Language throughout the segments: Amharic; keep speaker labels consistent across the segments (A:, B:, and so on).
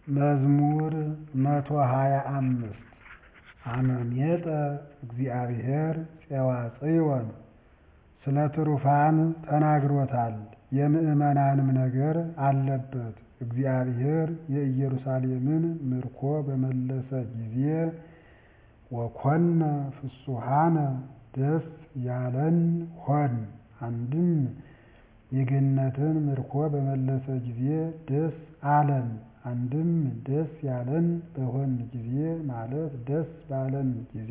A: መዝሙር መቶ ሃያ አምስት አመሜጠ እግዚአብሔር ፄዋጽዮን ስለ ትሩፋን ተናግሮታል የምዕመናንም ነገር አለበት። እግዚአብሔር የኢየሩሳሌምን ምርኮ በመለሰ ጊዜ ወኮነ ፍሱሃነ ደስ ያለን ሆን አንድም የገነትን ምርኮ በመለሰ ጊዜ ደስ አለን አንድም ደስ ያለን በሆን ጊዜ ማለት ደስ ባለን ጊዜ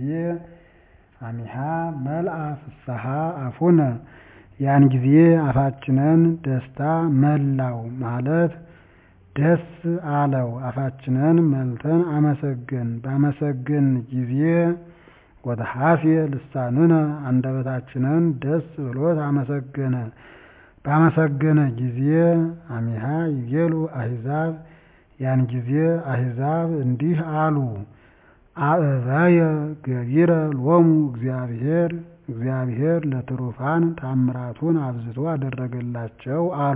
A: አሚሃ መልአ ፍስሐ አፉነ ያን ጊዜ አፋችንን ደስታ መላው ማለት ደስ አለው አፋችንን መልተን አመሰገን ባመሰገን ጊዜ ወተሐፌ ልሳንነ አንደበታችንን ደስ ብሎት አመሰገነ ባመሰገነ ጊዜ አሚሃ ይቤሉ አሕዛብ ያን ጊዜ አሕዛብ እንዲህ አሉ አእበየ ገቢረ ሎሙ እግዚአብሔር እግዚአብሔር ለትሩፋን ታምራቱን አብዝቶ አደረገላቸው አሉ።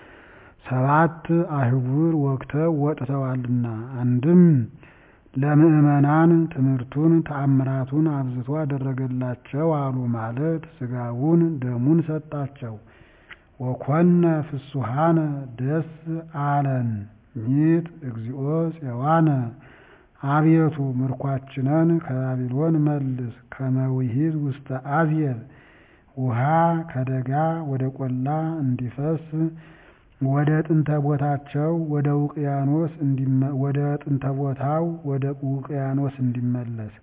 A: ሰባት አህጉር ወግተው ወጥተዋልና አንድም ለምዕመናን ትምህርቱን ተአምራቱን አብዝቶ አደረገላቸው አሉ ማለት ሥጋውን ደሙን ሰጣቸው። ወኮነ ፍሱሃነ ደስ አለን ሚጥ እግዚኦ ፄዋነ አቤቱ ምርኳችንን ከባቢሎን መልስ ከመውሂድ ውስተ አዝየብ ውሃ ከደጋ ወደ ቆላ እንዲፈስ ወደ ጥንተ ቦታቸው ወደ ውቅያኖስ ወደ ጥንተ ቦታው ወደ ውቅያኖስ እንዲመለስ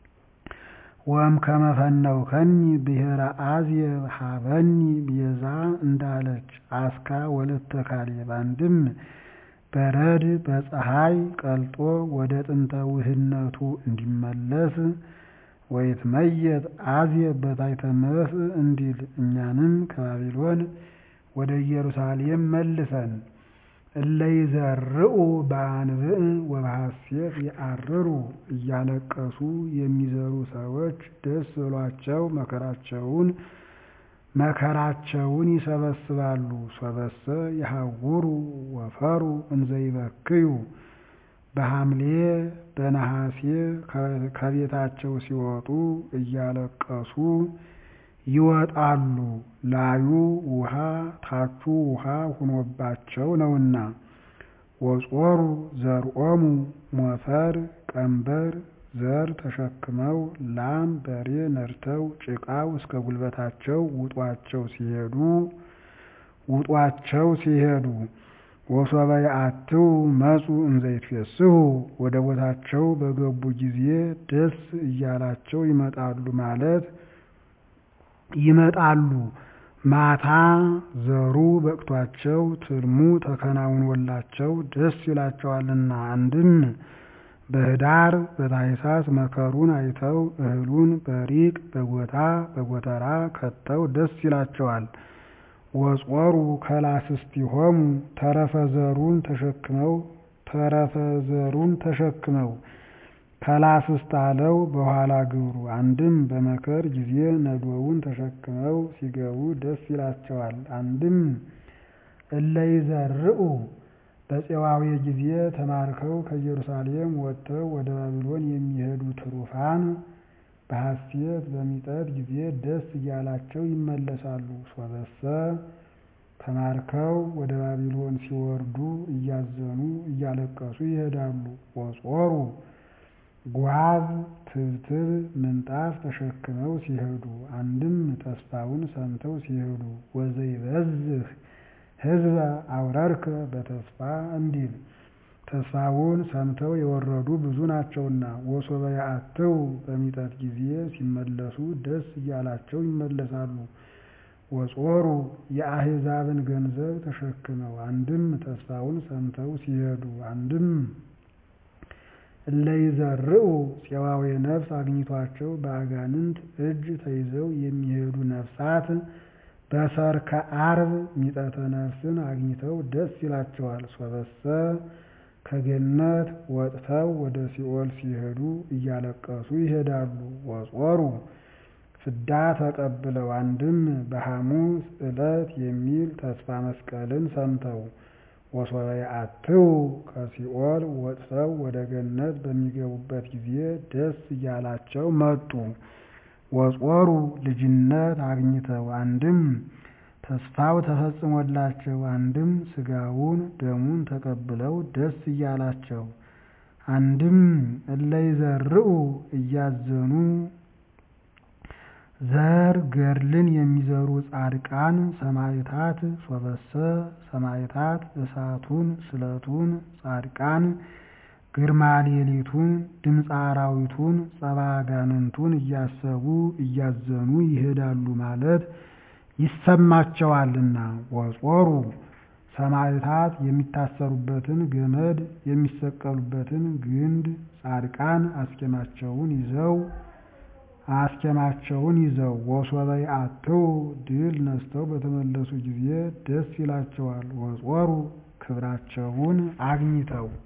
A: ወም ከመፈነውከኒ ብሔረ አዝየብ ሀበኒ ቤዛ እንዳለች አስካ ወለተ ካሌብ አንድም በረድ በፀሐይ ቀልጦ ወደ ጥንተ ውህነቱ እንዲመለስ ወይትመየጥ አዝየብ በታሕተ መጽእ እንዲል እኛንም ከባቢሎን ወደ ኢየሩሳሌም መልሰን እለ ይዘርኡ በአንብዕ ወበሐሴት ይዐርሩ እያለቀሱ የሚዘሩ ሰዎች ደስ ብሏቸው መከራቸውን መከራቸውን ይሰበስባሉ። ሶበሰ ይሐውሩ ወፈሩ እንዘ ይበክዩ በሐምሌ በነሐሴ ከቤታቸው ሲወጡ እያለቀሱ ይወጣሉ። ላዩ ውሃ ታቹ ውሃ ሁኖባቸው ነውና። ወጾሩ ዘርኦሙ ሞፈር ቀንበር ዘር ተሸክመው ላም በሬ ነድተው ጭቃው እስከ ጉልበታቸው ውጧቸው ሲሄዱ ውጧቸው ሲሄዱ ወሶበ የአትው መጹ እንዘ ይትፌስሑ ወደ ቦታቸው በገቡ ጊዜ ደስ እያላቸው ይመጣሉ ማለት ይመጣሉ። ማታ ዘሩ በቅቷቸው ትልሙ ተከናውኖላቸው ደስ ይላቸዋልና አንድም በኅዳር በታኅሳስ መከሩን አይተው እህሉን በሪቅ በጎታ በጎተራ ከተው ደስ ይላቸዋል። ወጾሩ ከላስስቲሆሙ ተረፈ ዘሩን ተሸክመው ተረፈ ዘሩን ተሸክመው ከላስስት አለው በኋላ ግብሩ አንድም በመከር ጊዜ ነዶውን ተሸክመው ሲገቡ ደስ ይላቸዋል። አንድም እለ ይዘርኡ በፄዋዌ ጊዜ ተማርከው ከኢየሩሳሌም ወጥተው ወደ ባቢሎን የሚሄዱ ትሩፋን በሐሴት በሚጠት ጊዜ ደስ እያላቸው ይመለሳሉ። ሶበሰ ተማርከው ወደ ባቢሎን ሲወርዱ እያዘኑ እያለቀሱ ይሄዳሉ። ወጾሩ ጓዝ ትብትብ ምንጣፍ ተሸክመው ሲሄዱ አንድም ተስፋውን ሰምተው ሲሄዱ ወዘይበዝህ ሕዝበ አውረርከ በተስፋ እንዲል ተስፋውን ሰምተው የወረዱ ብዙ ናቸውና። ወሶበ የአትው በሚጠት ጊዜ ሲመለሱ ደስ እያላቸው ይመለሳሉ። ወጾሩ የአሕዛብን ገንዘብ ተሸክመው አንድም ተስፋውን ሰምተው ሲሄዱ አንድም እለ ይዘርኡ ፄዋዌ ነፍስ አግኝቷቸው በአጋንንት እጅ ተይዘው የሚሄዱ ነፍሳት በሰርከ ዓርብ ሚጠተ ነፍስን አግኝተው ደስ ይላቸዋል። ሶበሰ ከገነት ወጥተው ወደ ሲኦል ሲሄዱ እያለቀሱ ይሄዳሉ። ወጾሩ ፍዳ ተቀብለው አንድም በሐሙስ ዕለት የሚል ተስፋ መስቀልን ሰምተው ወሶበ የአትው ከሲኦል ወጥተው ወደ ገነት በሚገቡበት ጊዜ ደስ እያላቸው መጡ። ወጾሩ ልጅነት አግኝተው አንድም ተስፋው ተፈጽሞላቸው አንድም ሥጋውን ደሙን ተቀብለው ደስ እያላቸው አንድም እለ ይዘርኡ እያዘኑ ዘር ገድልን የሚዘሩ ጻድቃን ሰማዕታት ሶበሰ ሰማዕታት እሳቱን ስለቱን ጻድቃን ግርማ ሌሊቱን ድምፀ አራዊቱን ጸባ አጋንንቱን እያሰቡ እያዘኑ ይሄዳሉ ማለት ይሰማቸዋልና። ወጾሩ ሰማዕታት የሚታሰሩበትን ገመድ የሚሰቀሉበትን ግንድ ጻድቃን አስኬማቸውን ይዘው አስኬማቸውን ይዘው ወሶበ የአትው ድል ነስተው በተመለሱ ጊዜ ደስ ይላቸዋል። ወጾሩ ክብራቸውን አግኝተው